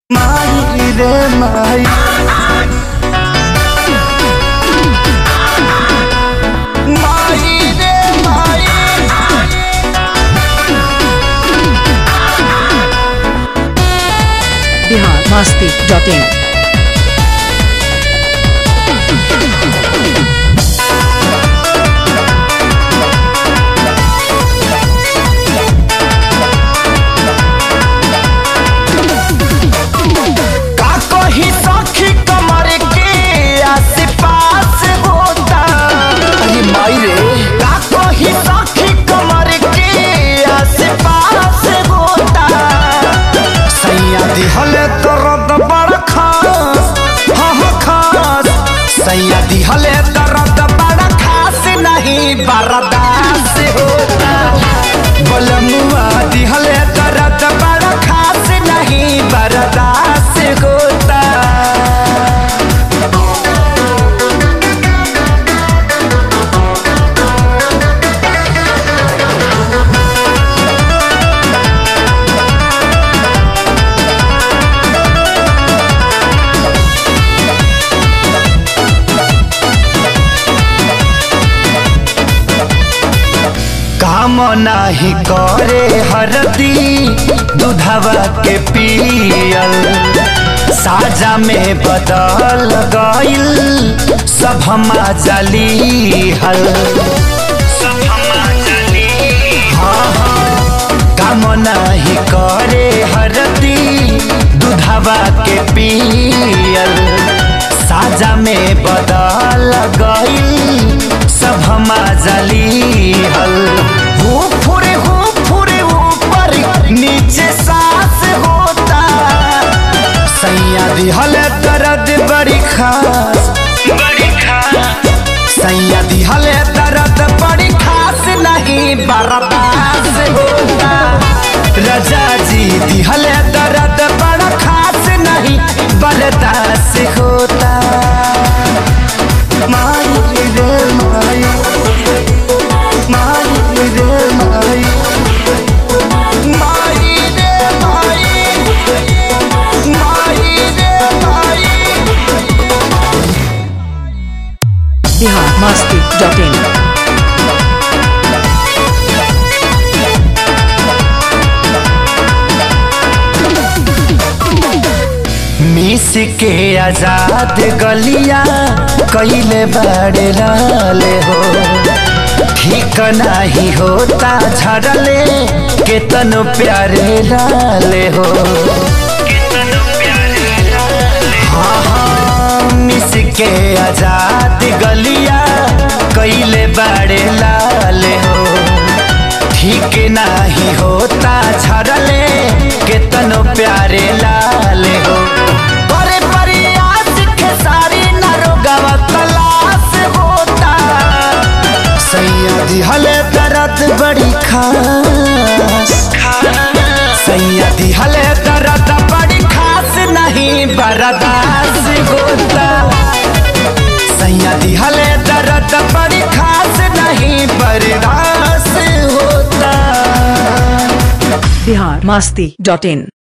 माई रे माई माई रे माई बिहार मस्ती डॉट इन का कही सखी कमर के आस पास होता अरे माई रे का कही सखी कमर के आस पास होता सैया दिहल दर्द बड़ खास हाँ हाँ खास सैया दिहल दर्द बड़ खास नहीं बर्दाश्त होता बलमुआ दिहल दर्द बड़ खास नहीं बर्दाश्त होता काम नाही करे हरदी दूधवा के पियल साजा में बदल गइल सब हमा जली हल हाँ, हाँ, काम नाही करे हरदी दूधवा के पियल साजा में बदल गइल सब हमा जली हल हो फुरे हो फुरे ऊपर नीचे सांस होता सैया दिहल दर्द बड़ी खास बड़ी खास सैया दिहल दर्द बड़ी खास नहीं बर्दाश्त होता रजा जी दिहल दर्द बड़ा खास नहीं बर्दाश्त होता माई रे माई माई रे माई माई रे माई माई रे माई बिहार मस्ती डॉट इन मिस के आजाद गलिया कैले बड़े लाले हो ठीक नाही होता झड़ले केतन प्यारे लाले हो हाँ, हाँ, मिस के आजाद गलिया कैले बड़े लाले हो ठीक नाही होता झड़ले केतनो प्यारे लाले हो बड़े प्रयास के सारी नरोगवा तलाश होता सैया दिहले दर्द बड़ी खास सैया दिहले दर्द बड़ी खास नहीं बर्दाश्त होता सैया दिहले दर्द बड़ी खास नहीं बर्दाश्त होता बिहार मस्ती डॉट इन